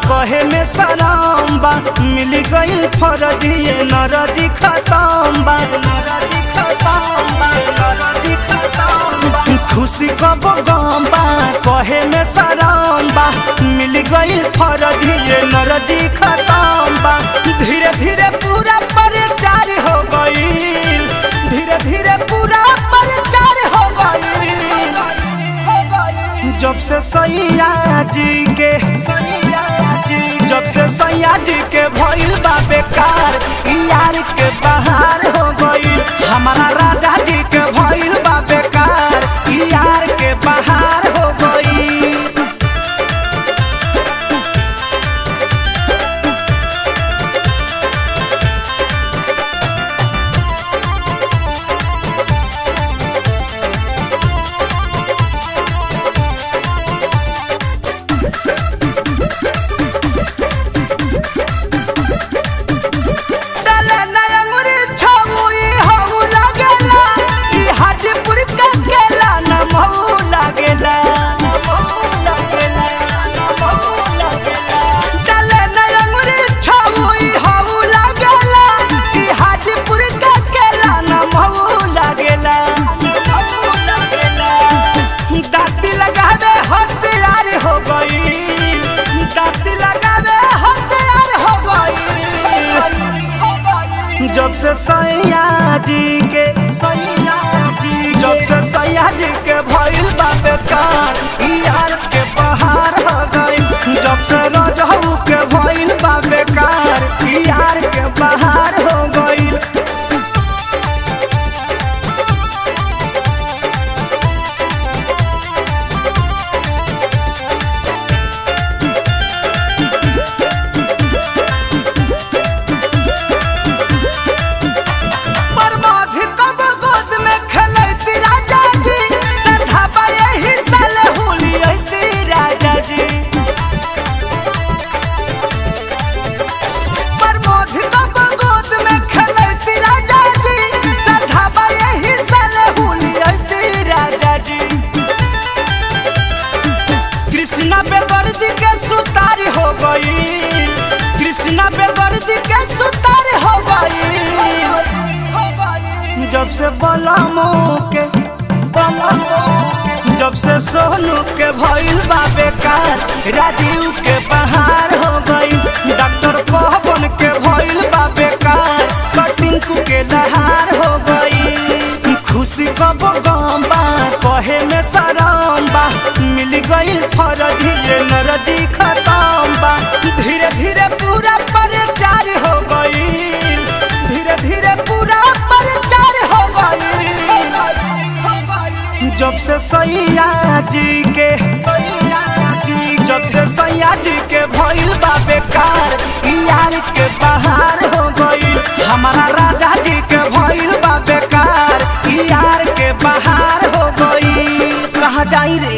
कहे में सलाम बा मिल गइल फरजिए नरजी खतम बा नरजी खतम बा नरजी खतम बा खुशी कब गम बा कहे में सलाम बा मिल गइल फरजिए नरजी खतम बा धीरे धीरे पूरा परिचार हो गइल धीरे धीरे पूरा परिचार हो गइल जब से सैया जी के सैया जी जब से सैया जी के भइल बा बेकार ई यार के बहार हो गइल हमारा राजा जी के भइल बा बेकार ई यार के बहार हो गइल डाले नया मुरी छौई हऊ लागेला ई हाजीपुर का केला न महू लागेला डाले नया मुरी छौई हऊ लागेला ई हाजीपुर का केला न महू लागेला दाती लगावे हथियार हो गई दाती लगावे हथियार हो गई जब से सैया जी के सैया जी जब से सैया जी के भइल बा बेकार ई यार के बहार हो गई जब से रजहू के भइल बा बेकार ई यार के बहार हो गई बर्बादी कब गोद में खेलैती राजा जी सधाबा यही साल हुलियती राजा जी बर्बादी कब गोद में खेलैती राजा जी सधाबा यही साल हुलियती राजा जी कृष्णा बेदर्दी के सुतार हो गई कृष्णा बेदर्दी के सुतार हो गई जब से बलमो के बलमो जब से सोनू के भइल बा बेकार राजीव के बहार हो गई डॉक्टर पवन के भइल बा बेकार कटिंकू के लहार हो गई खुशी कब गम बा कहे में सराम बा मिल गइल फरजी नरजी खतम बा धीरे धीरे पूरा परिचार हो गई धीरे धीरे पूरा परिचार हो गई जब से सैया जी के सैया जी जब से सैया जी के भइल बा बेकार ई यार के बहार हो गई हमारा राजा जी के भइल बा बेकार ई यार के बहार हो गई कहा जाई रे